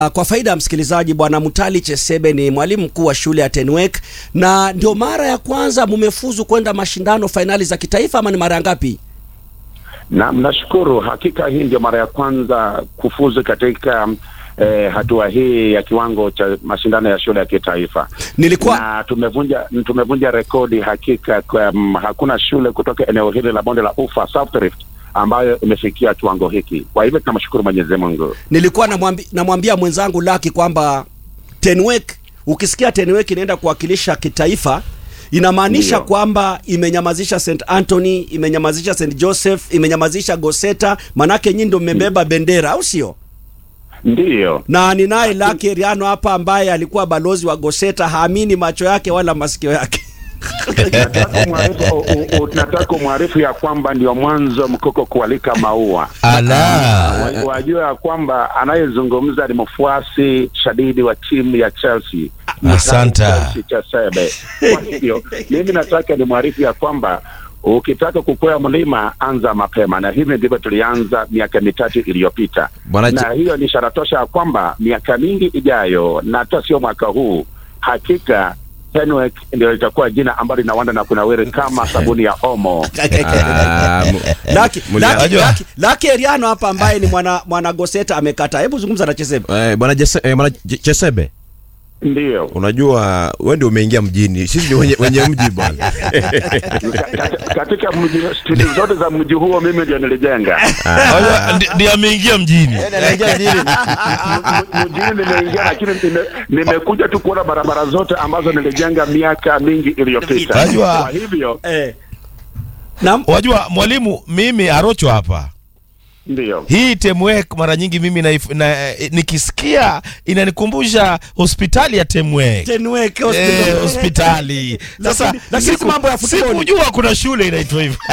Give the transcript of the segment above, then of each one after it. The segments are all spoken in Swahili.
Kwa faida ya msikilizaji, Bwana Mutali Chesebe ni mwalimu mkuu wa shule ya Tenwek, na ndio mara ya kwanza mumefuzu kwenda mashindano fainali za kitaifa ama ni mara ya ngapi? Na nashukuru, hakika hii ndio mara ya kwanza kufuzu katika eh, hatua hii ya kiwango cha mashindano ya shule ya kitaifa. Nilikuwa na tumevunja tumevunja rekodi hakika kwa, um, hakuna shule kutoka eneo hili la bonde la Ufa South Rift ambayo imefikia kiwango hiki. Kwa hivyo tunamshukuru Mwenyezi Mungu. nilikuwa namwambi, namwambia mwenzangu Laki kwamba Tenwek, ukisikia Tenwek inaenda kuwakilisha kitaifa inamaanisha Ndio. kwamba imenyamazisha St Anthony, imenyamazisha St Joseph, imenyamazisha Goseta, manake nyinyi ndio mmebeba bendera, au sio? Ndiyo, Na ninaye Laki Eriano hapa ambaye alikuwa balozi wa Goseta, haamini macho yake wala masikio yake. nataka kumwarifu- u- u- nataka kumwarifu ya kwamba ndio mwanzo mkoko kualika maua. Ala. Wa- Wajua ya kwamba anayezungumza ni mfuasi shadidi wa timu ya Chelsea. Asanta. Chelsea Chesebe. Kwa hivyo mimi nataka ni mwarifu ya kwamba ukitaka kukwea mlima anza mapema, na hivi ndivyo tulianza miaka mitatu iliyopita, Bwana na Ch- hiyo ni ishara tosha ya kwamba miaka mingi ijayo na hata sio mwaka huu, hakika Tenwek ndio litakuwa jina ambalo linawanda na kunawiri kama sabuni ya Omo. Ah, mu- Laki, Mulia- Laki, Unajua- Laki, Laki Eriano hapa ambaye ni mwana mwana Goseta amekata. Hebu zungumza na Chesebe. eh, bwana Jese- eh, bwana Ch- Chesebe, Ndiyo. unajua wewe ndio umeingia mjini, sisi ni wenye, wenye mji bwana. Ka- katika mji studio zote za mji huo mimi ndio nilijenga. Ah, Ndi- ndiye ameingia mjini M- mjini nimeingia, lakini nime- nimekuja tu kuona barabara zote ambazo nilijenga miaka mingi iliyopita. Wajua- Kwa hivyo Eh. Naam. wajua mwalimu mimi arocho hapa ndio hii temwek mara nyingi mimi na, na, eh, nikisikia inanikumbusha hospitali ya temwek Tenwek Eh, hospital. hospitali sasa Lakini- lakini si mambo ya futboli. sikujua kuna shule inaitwa hivyo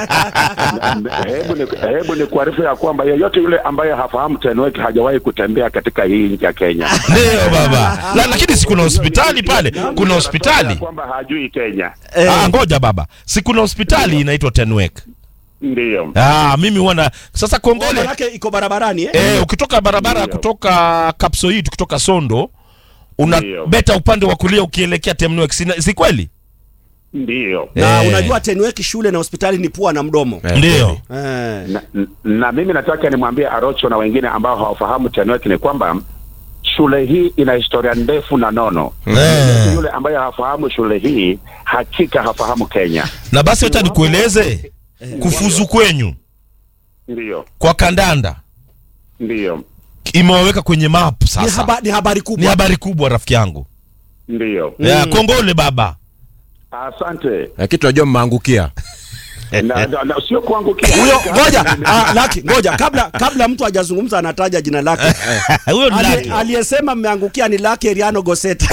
hebu ni, hebu ni kuarifu ya kwamba yeyote yule ambaye hafahamu Tenwek hajawahi kutembea katika hii nchi ya Kenya. ndio baba La, lakini si kuna hospitali pale kuna Ya hospitali kwamba hajui Kenya. Eh. ah, ngoja baba si kuna hospitali inaitwa tenwek Ndio. ah, mimi huona sasa Ngoma kongole yake iko barabarani eh? Eh, ukitoka barabara Ndio. kutoka Kapsoid kutoka Sondo una Ndio. beta upande wa kulia ukielekea Temnwek, si, si kweli? Ndio. Na Eh. unajua Tenwek shule na hospitali ni pua na mdomo. Eh, Ndio. Eh. na, na mimi nataka nimwambie Arocho na wengine ambao hawafahamu Tenwek ni kwamba shule hii ina historia ndefu na nono. Eh. Yule ambaye hafahamu shule hii hakika hafahamu Kenya. Na basi wacha nikueleze kufuzu kwenyu Ndiyo, kwa kandanda ndiyo, imewaweka kwenye map Ni, sasa. haba, ni habari Ni kubwa. habari kubwa rafiki yangu. ndiyo. Ya, kongole baba. Asante. Lakini tunajua mmeangukia. na, na, na, sio kuangukia Huyo ngoja, ah, Laki, ngoja kabla kabla mtu hajazungumza anataja jina lake. Huyo ni Ali- Lucky. Aliyesema mmeangukia ni Laki Eriano Goseta.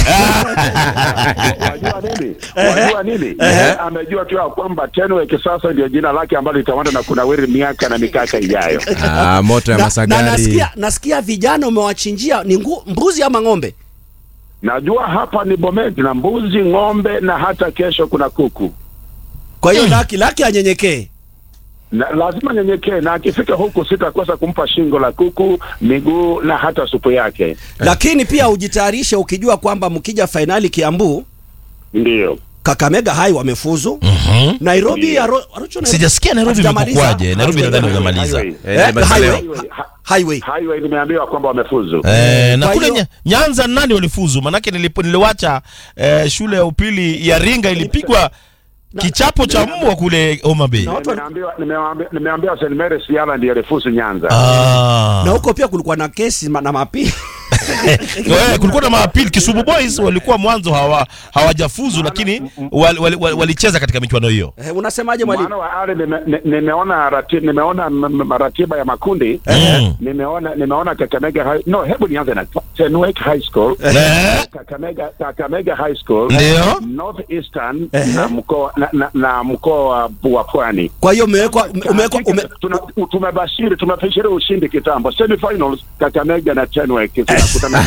Wajua nini? Wajua nini? Amejua tu ya kwamba Tenwek sasa ndio jina lake ambalo litawanda na kunawiri miaka na mikaka ijayo. Ah, moto ya na, na Masagari. nasikia nasikia vijana umewachinjia ni ngu, mbuzi ama ng'ombe? Najua hapa ni Bomet na mbuzi, ng'ombe na hata kesho kuna kuku. Kwa hiyo Laki Laki anyenyekee. Na, lazima nyenyekee na akifika huku sitakosa kumpa shingo la kuku, miguu na hata supu yake. Lakini pia ujitayarishe ukijua kwamba mkija fainali Kiambu, Ndiyo. Kakamega High wamefuzu. Mhm. Nairobi Ndio. Aro- Arucho Nairobi- Sijasikia Nairobi Hatujamaliza. imekuwaje. Nairobi nadhani hujamaliza. Highway. Eh, Eh, nimesema- highway. Highway. Ha- Highway. Highway nimeambiwa kwamba wamefuzu. Eh, na Kwa kule hiyo- nya, Nyanza nani walifuzu? Manake nilipo niliwacha eh, shule ya upili ya Ringa ilipigwa kichapo cha mbwa kule Homa Bay. Na watu- Nimeambiwa nimeambiwa nimeambiwa St Mary's Yala ndiyo alifuzu Nyanza. Ah. Na huko pia kulikuwa na kesi ma- na mapi. Eh, kulikuwa na maapili Kisumu Boys walikuwa mwanzo hawa hawajafuzu lakini wal- wal- wal- walicheza katika michuano hiyo. Eh, unasemaje mwalimu? Mwana wa Ali nime- ni- nimeona rati, nimeona m- m- ratiba ya makundi Mm. nimeona nimeona Kakamega High, no hebu nianze na Tenwek High School Eh, Kakamega Kakamega High School Ndio. North Eastern na mkoa na, na, na mkoa wa- wa Pwani Kwa hiyo umewekwa umewekwa ume, Tuna- tumebashiri tumebashiri ushindi kitambo semifinals Kakamega na Tenwek zinakutana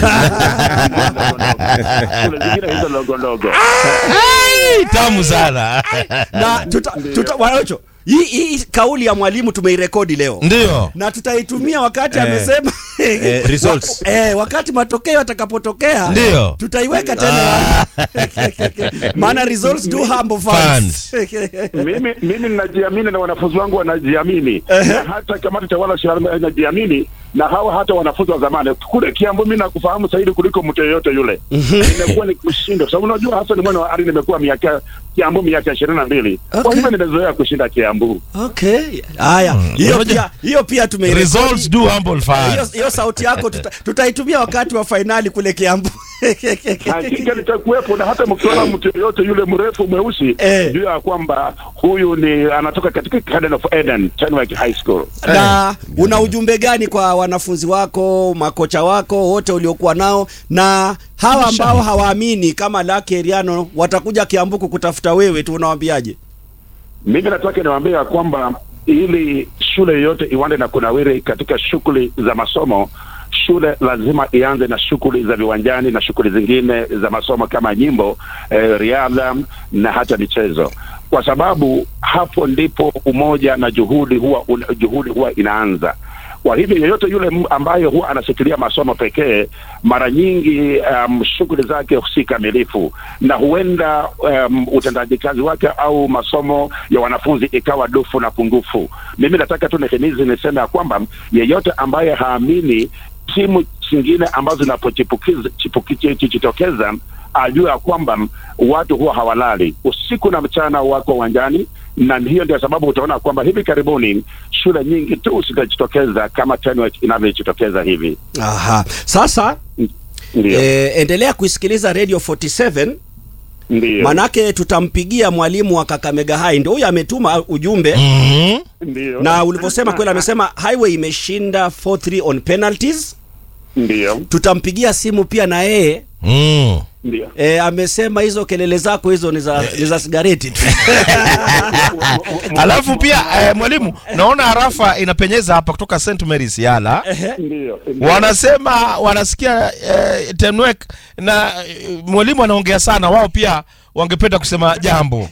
Shule zingine hizo ndogo ndogo ai, tamu sana. na tuta, tuta, Wanacho, hii hii kauli ya mwalimu tumeirekodi leo ndio na tutaitumia wakati Eh. amesema Eh, results. eh, wakati matokeo yatakapotokea Ndio. tutaiweka tena maana results do humble fans mimi mimi ninajiamini na wanafunzi wangu wanajiamini na hata kamati tawala shirika inajiamini na hawa hata wanafunzi wa zamani kule Kiambu, mimi nakufahamu zaidi kuliko mtu yeyote yule. Imekuwa ni kushinda, kwa sababu unajua hasa ni mwana wa ari, nimekuwa miaka Kiambu miaka ishirini na mbili Okay. kwa hivyo nimezoea kushinda Kiambu. okay haya hiyo Unajua- pia hiyo pia tumeirekodi results do humble hiyo fans hiyo sauti yako tuta, tutaitumia wakati wa fainali kule Kiambu Hakika nitakuwepo, na hata mkiona mtu yeyote yule mrefu mweusi, Eh. jua ya kwamba huyu ni anatoka katika Garden of Eden, Tenwek High School. na una ujumbe gani kwa wanafunzi wako makocha wako wote uliokuwa nao na hawa ambao hawaamini kama Lucky Eriano watakuja Kiambu kukutafuta wewe tu unawaambiaje Mimi nataka niwaambie ya kwamba ili shule yoyote iwande na kunawiri katika shughuli za masomo, shule lazima ianze na shughuli za viwanjani na shughuli zingine za masomo kama nyimbo, eh, riadha na hata michezo, kwa sababu hapo ndipo umoja na juhudi huwa una, juhudi huwa inaanza. Kwa hivyo yeyote yule m- ambaye huwa anashikilia masomo pekee, mara nyingi um, shughuli zake si kamilifu, na huenda um, utendaji kazi wake au masomo ya wanafunzi ikawa dufu na pungufu. Mimi nataka tu nihimizi niseme ya kwamba yeyote ambaye haamini timu zingine ambazo zinapojitokeza ajue ya kwamba watu huwa hawalali usiku na mchana, wako uwanjani, na hiyo ndio sababu utaona kwamba hivi karibuni shule nyingi tu zitajitokeza kama Tenwek inavyojitokeza hivi. aha sasa Ndio, e, endelea kuisikiliza Radio 47 ndio, manake tutampigia mwalimu wa Kakamega High ndio huyo ametuma ujumbe Mhm. ndio, na ulivyosema kweli amesema Highway imeshinda 4-3 on penalties ndio, tutampigia simu pia na yeye Mm. ndio. e, amesema hizo kelele zako hizo ni za, ni za sigareti tu alafu pia eh, mwalimu naona harafa inapenyeza hapa kutoka St Mary's Yala Ndio, ndio. wanasema wanasikia eh, Tenwek na eh, mwalimu anaongea sana, wao pia wangependa kusema jambo.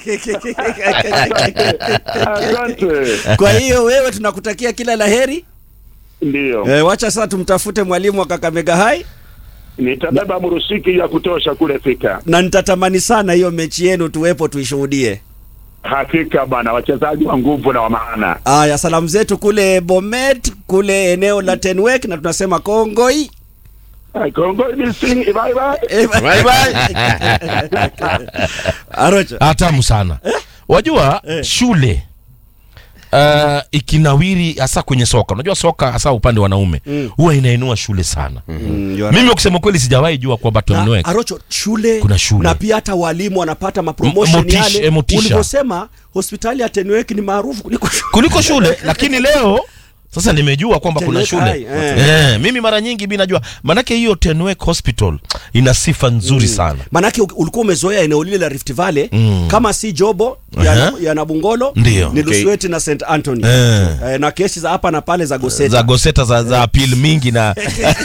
Asante. kwa hiyo wewe tunakutakia kila la heri Ndio, e, wacha sasa tumtafute mwalimu wa Kakamega High nitabeba murusiki ya kutosha kule Thika. na nitatamani sana hiyo mechi yenu tuwepo tuishuhudie Hakika bana, wachezaji wa nguvu na wa maana. Aya, salamu zetu kule Bomet, kule eneo la Tenwek, na tunasema kongoi. Kongo missing, bye bye. Eh, Bye bye. Arocha. Hatamu sana. Wajua shule uh, ikinawiri hasa kwenye soka, unajua soka hasa upande wa wanaume huwa inainua shule sana. Mm, you are Mimi kusema kweli sijawahi jua kwamba Na, Tenwek Arocho, shule, Kuna shule. na pia hata walimu wanapata mapromotion M- motisha- yale. eh, motisha. Ulivyosema hospitali ya Tenwek ni maarufu kuliko shule. kuliko shule lakini leo sasa nimejua kwamba kuna Tenwek shule High, eh. eh, mimi mara nyingi mi najua manake hiyo Tenwek Hospital ina sifa nzuri sana Manake u- ulikuwa umezoea eneo lile la Rift Valley Mm. kama si Jobo ya, Aha. ya Nabungolo Ndio. ni Okay. Lusweti na St Anthony Eh. eh, na kesi za hapa na pale za Goseta za goseta za, za apil mingi na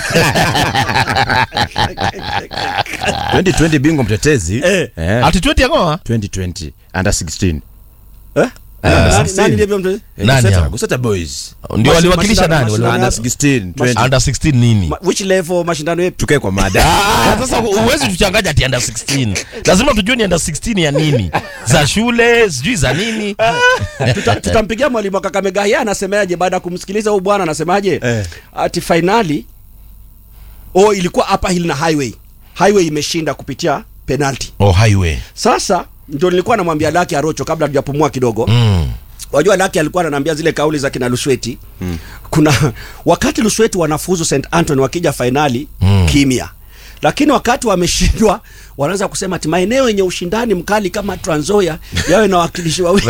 2020 bingwa mtetezi Eh. Eh, ati 20 yangoa 2020 under 16 eh? Ah, Nani- 16. nani ndivyo mtu- Eh, Nani Guseta- hao? Guseta boys ndio Mashi- waliwakilisha mashindano- nani mashindano- Wali- under 16 20 under 16 nini Ma- which level mashindano yetu tukae kwa mada Ah, sasa huwezi tuchanganya ati under 16 lazima tujue ni under 16 ya nini za shule sijui za nini Tuta- tutampigia mwalimu wa Kakamega yeye anasemaje baada ya kumsikiliza huyu bwana anasemaje Eh. ati finali oh ilikuwa hapa hill na highway highway imeshinda kupitia penalty oh highway sasa ndio nilikuwa namwambia Laki Arocho kabla tujapumua kidogo mm. wajua Laki alikuwa ananiambia zile kauli za kina Lusweti kuna wakati Lusweti wanafuzu St Anthony wakija fainali Mm. kimya lakini wakati wameshindwa wanaanza kusema ati maeneo yenye ushindani mkali kama Trans Nzoia yawe na wakilishi wawili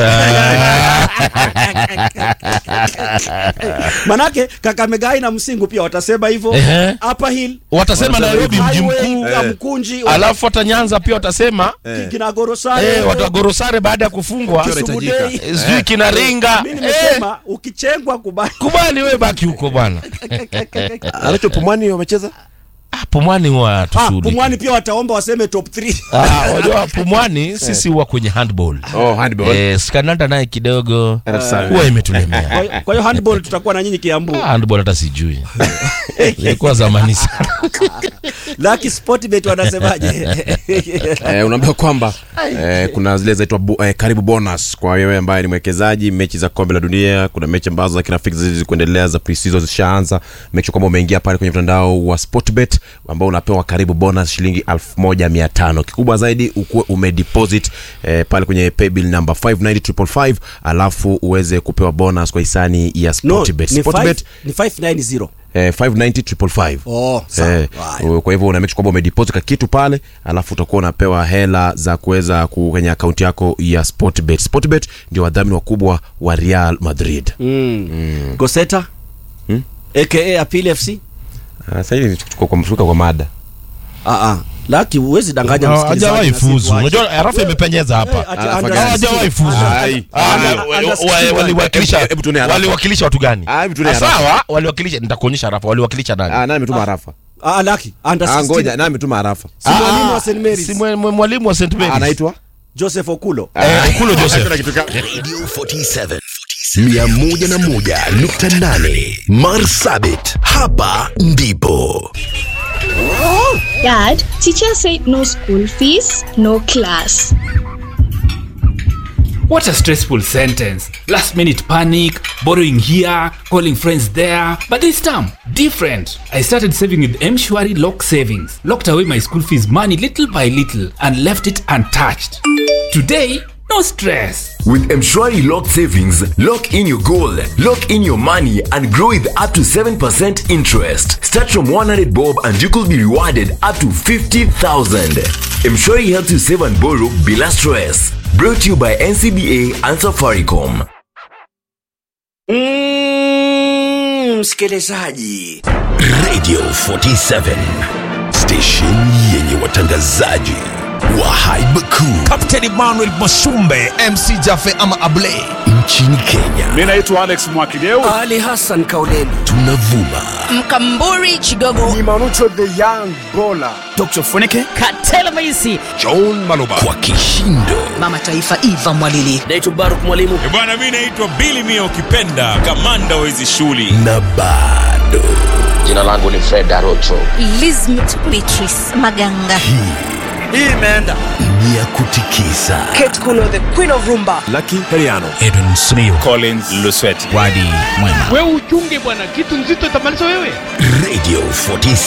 manake Kakamega na Msingu pia watasema hivyo Ehe. Upper Hill watasema Nairobi mji Highway, mkuu ya Mkunji alafu hata Nyanza pia watasema ki- kina Gorosare eh, watu wa Gorosare baada ya kufungwa Kisumu Kisumu Inahitajika. Day. Eh, sijui kina Ringa Mimi eh, nimesema ukichengwa kubali kubali wewe baki huko bwana anacho pumwani wamecheza Ah, pumwani huwa Ah, tushughuliki. Pumwani pia wataomba waseme top 3. Ah, wajua pumwani sisi huwa kwenye handball Oh, handball. eh, skananda naye kidogo Sawa. huwa imetulemea Kwa hiyo- Kwa hiyo handball tutakuwa na nyinyi Kiambu. Ah, handball hata sijui ilikuwa zamani sana Lucky Sportbet wanasemaje? eh, unaambia kwamba eh, kuna zile zaitwa bu, eh, karibu bonus kwa wewe ambaye ni mwekezaji mechi za kombe la dunia kuna mechi ambazo za kirafiki zizi kuendelea za pre-season zishaanza make sure kwamba umeingia pale kwenye mtandao wa sportbet ambao unapewa karibu bonus shilingi 1500 kikubwa zaidi ukuwe umedeposit eh, pale kwenye paybill number 590555 alafu uweze kupewa bonus kwa hisani ya No, sportbet ni sportbet five- ni 590. eh, 590555 Oh, sawa. Eh, Haya. kwa hivyo una make sure kwamba umedeposit ka kitu pale alafu utakuwa unapewa hela za kuweza ku- kwenye akaunti yako ya sportbet sportbet ndio wadhamini wakubwa wa real madrid Mm. Goseta? AKA Apili FC? Ah, sasa hivi tuko kwa mshuka kwa mada Ah ah. Lucky huwezi danganya Ah, msikilizaji. hajawahi na sisi fuzu tuache. unajua arafa imepenyeza Eh, hapa ati- Ah, under- hawajawahi fuzu Ai. Ah, Under- wa- under wa- sixty one. waliwakilisha Hebu tuone harafa. waliwakilisha watu gani Ah, hebu tuone Ah, harafa. sawa waliwakilisha nitakuonyesha harafa waliwakilisha nani ah, naye ametuma harafa Ah, Lucky. Under ah, 16. ngoja naye ametuma harafa Si mwalimu wa St. Mary's. si mwe- mwe- mwalimu wa St. Mary's anaitwa Joseph Okulo. Eh, Okulo Joseph Radio 47 101.8 Marsabit, hapa ndipo. Dad, teacher said no school fees, no class. What a stressful sentence. Last minute panic, borrowing here, calling friends there. But this time, different. I started saving with M-Shwari Lock Savings. Locked away my school fees money little by little and left it untouched. Today, no stress. With Mshwari Lock Savings, lock in your goal, lock in your money, and grow with up to 7% interest. Start from 100 bob and you could be rewarded up to 50,000. Mshwari helps you save and borrow bila stress. Brought to you by NCBA and Safaricom. Mm, msikilizaji. Radio 47 station yenye watangazaji wa haiba kuu Captain Emmanuel Masumbe MC Jafe ama Ablay nchini Kenya. mi naitwa alex mwakideu Ali Hassan Kauleni. Tunavuma Mkamburi Chigogo dr funike Katela Maisi John Maloba kwa kishindo Mama Taifa Eva Mwalili Naitwa Baruk Mwalimu. bwana mi naitwa Billy Mia ukipenda kamanda wa hizi shughuli na bado jina langu ni Fred Arocho Lizmet Beatrice Maganga Hii imeenda. ni ya kutikisa Kate Kuno the Queen of Rumba Edwin Smio collins lusweti Wadi Mwema radio 47